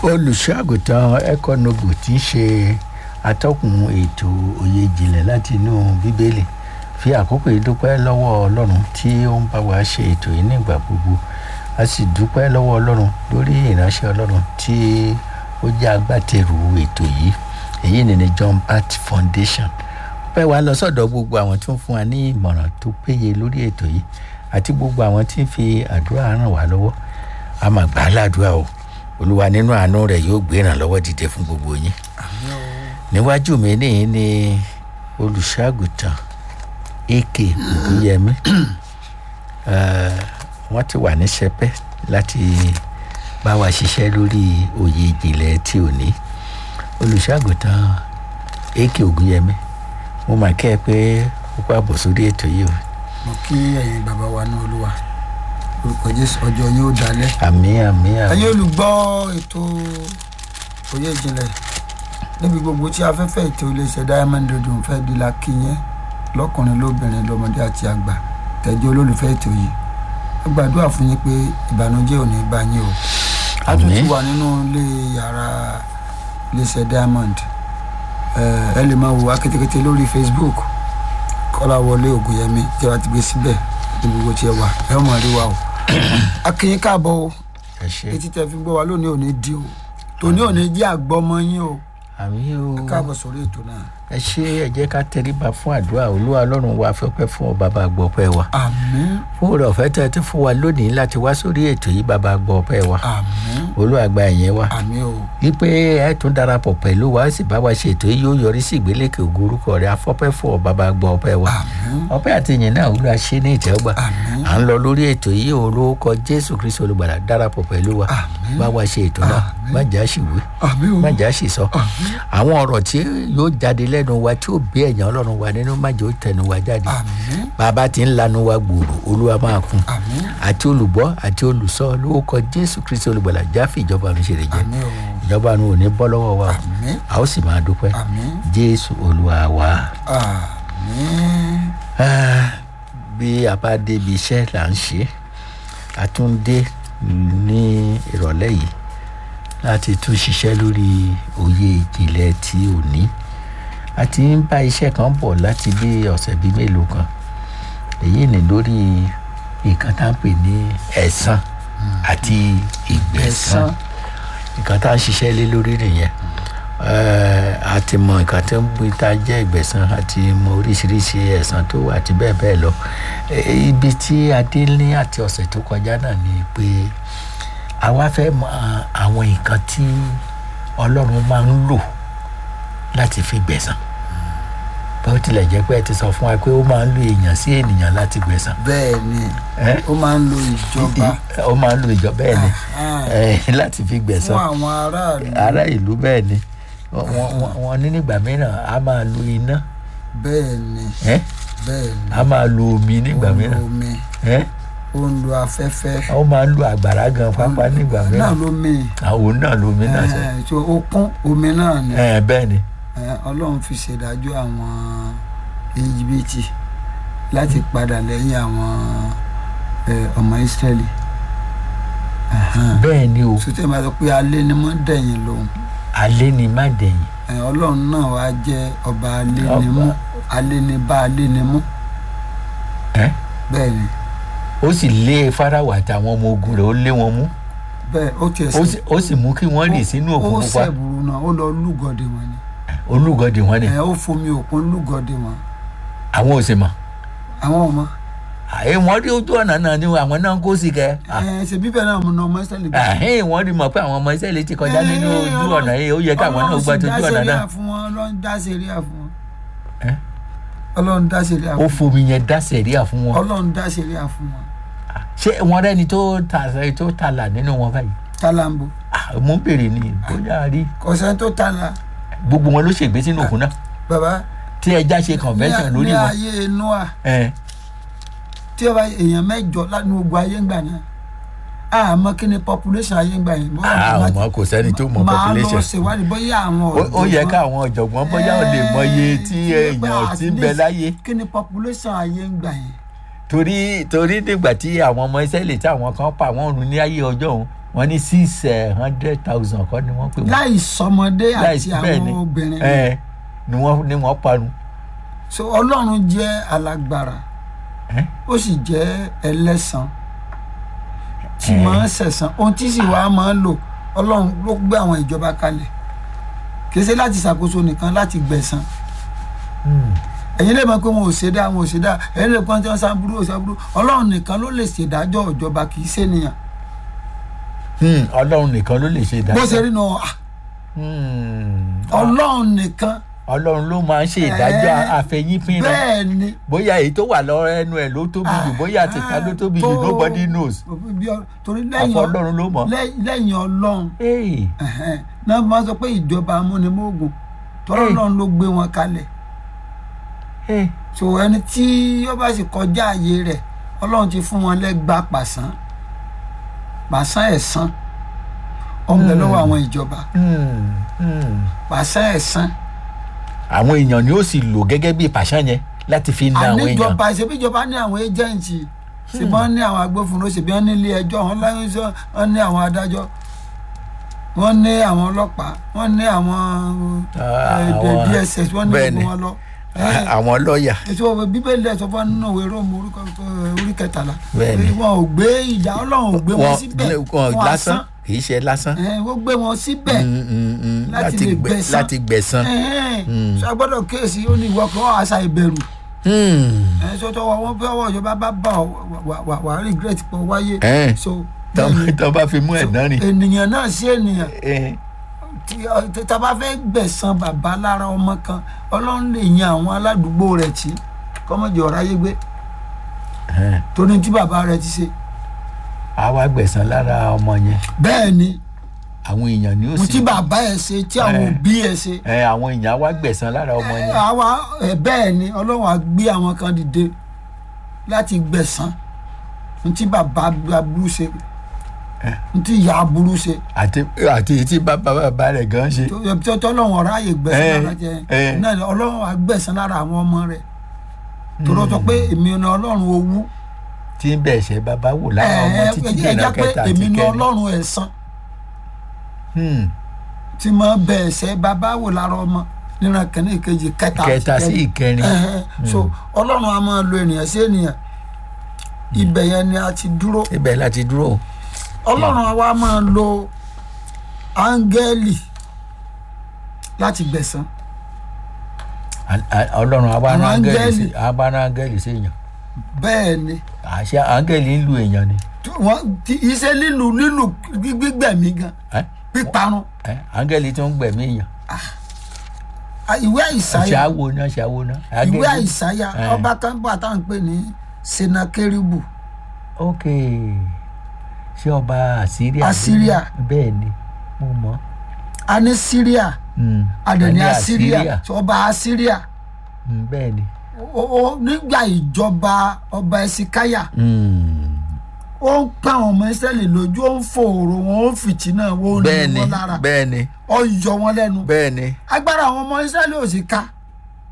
olùṣọ́àgùtàn econogo tí í ṣe atọ́kùn ètò òye ìjìnlẹ̀ láti inú bíbélì fi àkókò yìí dúpẹ́ lọ́wọ́ ọlọ́run tí ó ń bá wa ṣe ètò yìí nígbà gbogbo a sì dúpẹ́ lọ́wọ́ ọlọ́run lórí ìránṣẹ́ ọlọ́run tí ó jẹ́ agbátẹrù ètò yìí èyí ni ní john bat foundation pẹ́ wá lọ sọ́dọ̀ gbogbo àwọn tó ń fún wa ní ìmọ̀ràn tó péye lórí ètò yìí àti gbogbo àwọn tí ń fi àdúrà ràn wá lọ́wọ́ a máa gbà á ládùúrà o olúwa nínú àánú rẹ̀ yóò gbé ìrànlọ́wọ́ dìde fún gbogbo yín níwájú mi nìyí ni olùṣọ́àgùtàn ak ògúnyẹmí wọ́n ti wà ní sẹpẹ́ láti bá wa ṣiṣẹ́ lórí òye ìjìnlẹ̀ tí ò ní olùṣọ́àgùtàn ak ògúnyẹmí mo mà kẹ́ ẹ pé ó pàbọ̀ sórí ètò yìí o mo kí ẹ̀yin bàbá wa ní olúwa orúkọ jésù ọjọ́ yín ó dalẹ̀ àmì àmì àmì ẹ̀yin olùgbọ́ ètò òye ìjìnlẹ̀ níbi gbogbo tí afẹ́fẹ́ ètò iléeṣẹ́ diamond radio ń fẹ́ di la kí yẹn lọ́kùnrin lóbìnrin lọ́mọdé àti àgbà tẹ̀jú olólùfẹ́ ètò yìí ẹ gbàdúrà fún yín pé ìbànújẹ́ ò ní bá yín o a tún ti Àmín. wà nínú ilé yàrá iléeṣẹ́ diamond ẹ ẹ lè máa wò wá kétékété lórí facebook kọ́lá wọlé ògùnyẹmí tí wàá ti gbé síbẹ̀ ní gbogbo tí ẹ wà ẹ ó máa rí wa o akínyín káàbọ̀ o ẹ ṣe etí tẹ fi gbọ́ wa lónìí ò ní di o tòní ò ní jẹ́ àgbọ́mọ yín o àmì o ẹ káàbọ̀ sórí ètò náà ẹ ṣe ẹ jẹ́ ká tẹríba fún àdúrà olúwa ọlọ́run wa fẹ́pẹ́ fún ọ bàbá gbọ́ ọpẹ́ wa àmín fún ọ̀rọ̀ ọ̀fẹ́ tẹ́ ẹ ti fún wa lónìí láti wá sórí ètò yìí bàbá gbọ́ ọpẹ́ wa àmín olúwa gba ẹ̀yẹ wa àmín o wípé ẹ tún darapọ̀ pẹ̀lú wa ó sì bá wa ṣe ètò yìí yóò yọrí sí ìgbélékè ògo orúkọ rẹ afọ́pẹ́ fún ọ bàbá gbọ́ ọpẹ́ wa àmín ọpẹ́ àti ìyìn náà olúwa ṣe ní ìtẹ́wọ́gbà àmín à ń lọ lórí ètò yìí olórúkọ jésù kristu olùgbàlà darapọ̀ pẹ̀lú wa Àmín. bá wa ṣe ètò náà Àmín. má jà sí wí àmín o má jà sí sọ àwọn ọ̀rọ̀ tí yóò jáde lẹ́nu wa tí ó bí ẹ̀yàn ọlọ́run wa nínú má jẹ́ ó tẹnu wa jáde àmín bàbá tí ń lanu wa gbòòrò olúwa máa kún àmín àti olùgbọ́ àti olùsọ lórúkọ jésù kristu olùgbàlà jáfì ìjọba mi ṣe lè jẹ àmín o ìjọba mi ò ní bọ́ lọ́wọ́ wa o àmín a ó sì máa dúpẹ́ àmín jésù olúwa wa. àmín Ah, bí a bá débi iṣẹ́ là ń ṣe a tún dé ní ìrọ̀lẹ́ yìí láti tún ṣiṣẹ́ lórí òye ìjìnlẹ̀ tí ò ní a ti ń bá iṣẹ́ kan bọ̀ láti bí ọ̀sẹ̀ bíi mélòó kan èyí ni lórí nǹkan tá à ń pè ní ẹ̀san àti ìgbẹ̀san Ẹ̀san. nǹkan tá à ń ṣiṣẹ́ lé lórí nìyẹn Eh, a ti mọ nǹkan tó ń gbé tá a jẹ́ ìgbẹ̀san àti mọ oríṣiríṣi ẹ̀san tó wà àti bẹ́ẹ̀ bẹ́ẹ̀ lọ Eh, ibi tí a dé ní àti ọ̀sẹ̀ tó kọjá náà ni pé àwa fẹ́ mọ àwọn nǹkan tí ọlọ́run máa ń lò láti fi gbẹ̀san bó tilẹ̀ jẹ́ pé ẹ ti sọ fún wa pé ó máa ń lo èèyàn sí ènìyàn láti gbẹ̀san bẹ́ẹ̀ ni Eh? ó máa ń lo ìjọba ó máa ń lo ìjọ bẹ́ẹ̀ ni Ah, Eh, láti fi gbẹ̀san fún àwọn aráàlú ará ìlú bẹ́ẹ̀ ni wọ́n- wọ́n wọ́n ní nígbà mìíràn a máa lo iná bẹ́ẹ̀ ni ẹ́ bẹ́ẹ̀ ni a máa lo omi nígbà ó ń lo mìíràn omi ẹ́ ó ń lo afẹ́fẹ́ ó máa ń lo àgbàrá gan pápá nígbà náà mìíràn lómi àwọn náà lo omi náà sẹ́ Eh, so okun omi náà ni ẹ̀ bẹ́ẹ̀ ni Eh, ọlọ́run fi ṣèdájọ́ àwọn íjíbítì láti padà lẹ́yìn àwọn eh, ọmọ ìsírẹ́lì bẹ́ẹ̀ ni o sotẹ́ máa sọ pé alẹ́ ni mọ́ dẹ̀yìn lòun alẹ́ ni má dẹ̀yìn Eh, ọlọ́run náà wá jẹ́ ọba alẹ́ ni mú Ọba. alẹ́ ni bá alẹ́ ni mú ẹ́ bẹ́ẹ̀ ni ó sì lé Fáráò àtàwọn ọmọ ogun rẹ̀ ó lé wọn mú bẹ́ẹ̀ ó tiẹ̀ ó sì- ó sì mú kí wọ́n rì sínú òkun ó pupa sẹ̀bùrù náà ó lọ lúgọ̀dì wọn ni olùgọ́dì wọn ni Eh, ó fomi òkun lúgọ̀dì wọn àwọn ò sì mọ̀ àwọn ọmọ àyè wọ́n rí ojú ọ̀nà náà ni àwọn náà ń kó sí kẹ́ ẹ ṣe bíbẹ̀ náà mo na ọmọ ìsírẹ́lì gbà àhín wọ́n rí mọ̀ pé àwọn ọmọ Ísírẹ́lì ti kọjá nínú ojú ọ̀nà yìí ó yẹ káwọn náà gbà tójú ọ̀nà náà ọlọ́run dá sẹ̀ríà fún wọn Ẹ́? ọlọ́run dá sẹ̀ríà ó fún wọn fomi yẹn dá sẹ̀ríà fún wọn ọlọ́run dá sẹ̀ríà fún wọn ṣé wọn rẹ́ni tó ta tó ta là nínú wọn báyìí tálámbó Ah, mo ń béèrè ni bóyá rí kọ̀sẹ́ tó tala gbogbo wọn ló ṣègbè sínú òkun náà bàbá tí ẹja ṣe convention ní lórí ní wọn ayé noah ẹ tí ó bá èèyàn mẹ́jọ láti gbogbo ayé ń gbà náà àmọ́ kí ni population ayé ń gbà yẹn. àwọn ọmọ kò sẹ́ni tó mọ máa lọ population ṣèwádìí bóyá àwọn Ó- ó yẹ káwọn ọ̀jọ̀gbọ́n bóyá ó lè mọ iye tí èèyàn ti ń bẹ láyé kí ni population ayé ń gbà yẹn. torí torí nígbà tí àwọn ọmọ Ísírẹ́lì tí àwọn kan pa àwọn ọ̀run ní ayé ọjọ́ òun wọ́n ní six hundred thousand kọ́ ni wọ́n pè wọ́n. láì sọmọdé Láì- àti bẹ́ẹ̀ àwọn ni. obìnrin ẹ ni wọ́n ni wọ́n parun. so ọlọ́run jẹ́ alágbára ẹ ó sì jẹ́ ẹlẹ́san tí Eh. máa ń sẹ̀san ohun tí sì wàá máa ń lò ọlọ́run ló gbé àwọn ìjọba kalẹ̀ kì í ṣe láti ṣàkóso nìkan láti gbẹ̀san Hmm. ẹ̀yin lè mọ̀ pé wọn ò ṣe dáa wọn ò ṣe dáa ẹ̀yin lè pọ́n tí wọ́n ṣàbúrú ò ṣàbúrú ọlọ́run nìkan ló lè ṣèdájọ́ ìjọba kì í ṣènìyàn Hmm. ọlọ́run nìkan ló lè ṣe bó ìdájọ́. ṣe rí nù ah, Hmm. ọlọ́run nìkan ọlọ́run ló máa ń ṣe ìdájọ́ Eh, àfẹ̀yìnpinnu bẹ́ẹ̀ ni bóyá èyí tó wà lọ́rọ̀ ẹnu ẹ̀ ló tóbi jù bóyá àtìká ló tóbi jù tó- nobody knows bí ọ- torí àfọ lẹ́yìn ọ- ọlọ́run ló mọ̀. lẹ́yìn- lẹ́yìn ọlọ́run Hey. ẹ̀hẹ́n, náà máa sọ pé ìjọba amúnimóògùn tọ́lọ́ Hey. náà ló gbé wọn kalẹ̀ Hey. so ẹni tí ó bá sì kọjá àyè rẹ̀ ọlọ́run ti fún wọn lẹ́gbàá pàṣán pàṣán ẹ̀san ọ̀nbẹ Hmm. lọ́wọ́ àwọn ìjọba Hmm. Hmm. pàṣán ẹ̀san àwọn èèyàn ni ó sì lò gẹ́gẹ́ bí pàṣán yẹn láti fi na àwọn èèyàn. àníjọba ìṣèbíjọba ní àwọn ẹjẹǹtì ṣùgbọ́n ní àwọn agbófinró ṣèbí wọn ní ilé ẹjọ́ wọn láyé sọ wọn ní àwọn adájọ́ wọn ní àwọn ọlọ́pàá wọn ní àwọn Ah, eh, àwọn- DSS wọn ní bẹ́ẹ̀ni. gbogbo wọn lọ. Eh, àwọn lọ́ọ̀yà. ètò bíbélì ẹ̀sọ́ fún nínú ìwé róòmù orúkọ orí kẹtàlá Bẹ́ẹ̀ni. wọn ò gbé ìjà ọlọ́run ò gbé wọn wọn síbẹ̀ wọn fún lásán asán kì í ṣe lásán. Eh, wọ́n gbé wọn síbẹ̀ Mm, mm, mm, láti láti lè gbẹ- gbẹ̀san. láti gbẹ̀san. Ẹ̀hẹ́n. ṣé a gbọ́dọ̀ kíyèsí ó ní ìwọ kan àṣà ìbẹ̀rù Hmm. ẹ̀ sọ tọwọ́ wọn fẹ́ ọwọ́ ìjọba bá bá ọ wà- wà- wà á regret pọ̀ wáyé Eh. so tọ́ bẹ́ẹ̀ ni. tọ́ bá fi mú ẹ̀ So, dán rìn. ènìyàn náà sí ènìyàn Eh. tí ọ- tí tá a bá fẹ́ gbẹ̀san bàbá lára ọmọ kan ọlọ́run lè yan àwọn aládùúgbò rẹ̀ tí kọ́mọ̀jì ọ̀rá yé gbé Eh. torí tí bàbá rẹ̀ ti ṣe a wá gbẹ̀san lára ọmọ yẹn bẹ́ẹ̀ ni àwọn èèyàn ni ó mo sì. tí bàbá ẹ̀ ṣe tí àwọn Eh. òbí ẹ̀ ṣe ẹ àwọn èèyàn á wá gbẹ̀san lára ọmọ ẹ, yẹn. àwa ẹ, bẹ́ẹ̀ ni ọlọ́run á gbé àwọn kan dìde láti gbẹ̀san n tí bàbá aburú ṣe n tí ìyá aburú ṣe àti àti èyí tí bàbá bàbá rẹ̀ gan ṣe. tó tó- tọ́lọ́run ọ̀rá àyè gbẹ̀san Eh, lára jẹ eh. náà ni ọlọ́run á gbẹ̀san lára àwọn ọmọ rẹ̀ torí ó sọ pé èmi ni ọlọ́run owú tí ń bẹ̀ ṣe bàbá wò lára ọmọ ẹ títí ẹ dènà já pé kẹta àti èmi ni kẹrin. ọlọ́run ẹ̀san Hmm. tí mo bẹ̀ ẹ̀ṣẹ̀ bàbá wò lára ọmọ nínú kẹ́ni ìkejì kẹta àti kẹta sí ìkẹrin. Ẹ̀hẹ́n. so ọlọ́run a máa lo ènìyàn sí ènìyàn ibẹ̀ yẹn ni a ti dúró ibẹ̀ láti dúró. ọlọ́run a wá máa lo áńgẹ́lì láti gbẹ̀san A- a- ọlọ́run abáná Àwọn áńgẹ́lì áńgẹ́lì. sí abáná áńgẹ́lì sí èèyàn. bẹ́ẹ̀ ni àṣẹ áńgẹ́lì ń lu èèyàn ni. Tí wọ́n ti iṣẹ́ lílù lílù gbígbẹ̀mí gan Ẹ́, píparun ẹ́, áńgẹ́lì tó ń gbẹ̀mí èèyàn. Ah, ìwé àìsáyà ṣàwò náà ṣàwò náà. ìwé Áńgẹ́lì- àìsáyà Eh. ọba kan bọ̀ àtàwọn pè ní senakeribu ok ṣé ọba àsíríà. Assyria. bẹ́ẹ̀ ni mo mọ̀. a ní syria Hmm. a dẹ̀ ní A ní assyria Assyria. So, ọba assyria Hmm, bẹ́ẹ̀ ni. ó- ó- nígbà ìjọba ọba ẹsikáyà Hmm. ó ń pa àwọn ọmọ ìsírẹ́lì lójú ó ń fòòró wọn ó ń fìtínà wọn ó bẹ́ẹ̀ ní ni wọn lára bẹ́ẹ̀ ni ó ń yọ wọn lẹ́nu bẹ́ẹ̀ ni. agbára àwọn ọmọ ìsírẹ́lì ò sì ká